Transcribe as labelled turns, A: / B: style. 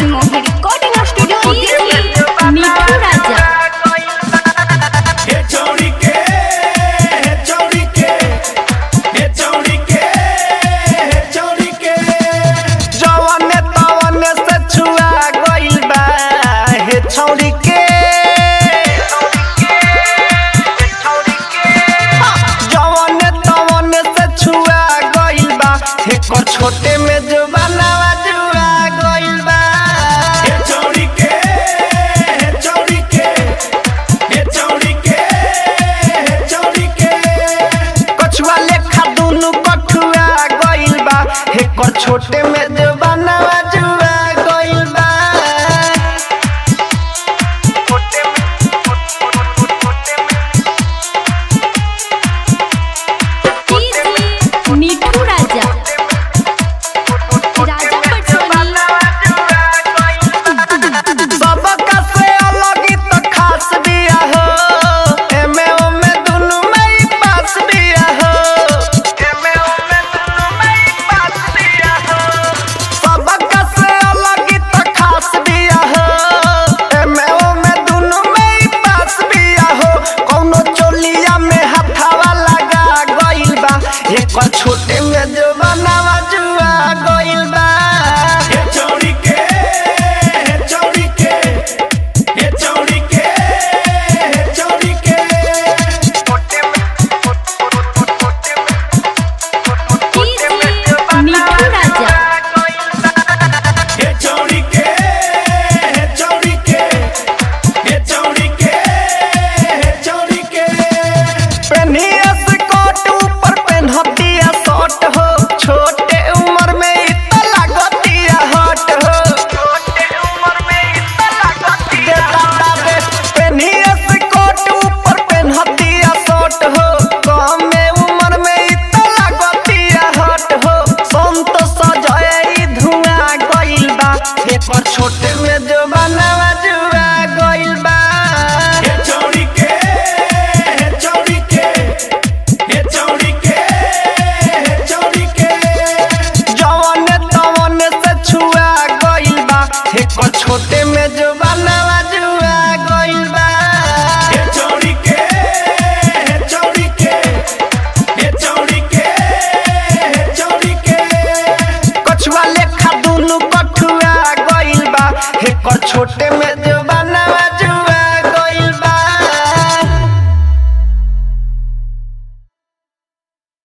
A: Manmohan recording studio Delhi Mithu Raja
B: हे चौड़ी के हे चौड़ी के हे चौड़ी के हे चौड़ी के
C: जवने तवने से छुआ गइल बा हे छौरी के जवने तवने से छुआ गइल बा हे कर छोटे में जो बनावा जुआ गइल बा
B: हे चौड़ी के हे चौड़ी के हे चौड़ी के हे चौड़ी के
C: कछुआ लेखा दुनु कठुआ गइल बा हे कर छोटे में जो बनावा जुआ गइल बा छोटे में छोटे में
A: मिठू राजा राजा पटोली
C: सबका से अलग ही तो खास बिया हो एमे ओमे दुनु में ही पास बिया हो एमे ओमे दुनु में ही पास बिया हो सबका से अलग ही तो खास बिया हो एमे ओमे दुनु में ही पास बिया हो कौनो चोलिया में हथावा लगा गइल बा एक छोटे में जो बनावा जुआ गइल बा
B: हे चौड़ी के हे चौड़ी के हे चौड़ी के हे चौड़ी के
A: मिठू राजा
B: हे चौड़ी के हे चौड़ी के हे चौड़ी के हे चौड़ी के
C: पेनिया से कोट ऊपर पेन्हतिया शॉर्ट हो छोटे उम्र में इतना लागतिया हट हो छोटे उम्र में इतना लागतिया दादा पेनिया से कोट ऊपर पेन्हतिया शॉर्ट हो कम में उम्र में इतना लागतिया हट हो संत सजाए धुआं गइल बा एकर छोटे में जो बनावा जुआ गइल बा
B: हे चौड़ी के हे चौड़ी के हे चौड़ी के हे चौड़ी के
C: जवने तवने से छुआ गइल बा एकर छोटे में जो बनावा जुआ गइल बा
B: हे चौड़ी के हे चौड़ी के हे चौड़ी के हे चौड़ी के
C: कछुआ लेखा दुनु कठुआ गइल बा एकर छोटे में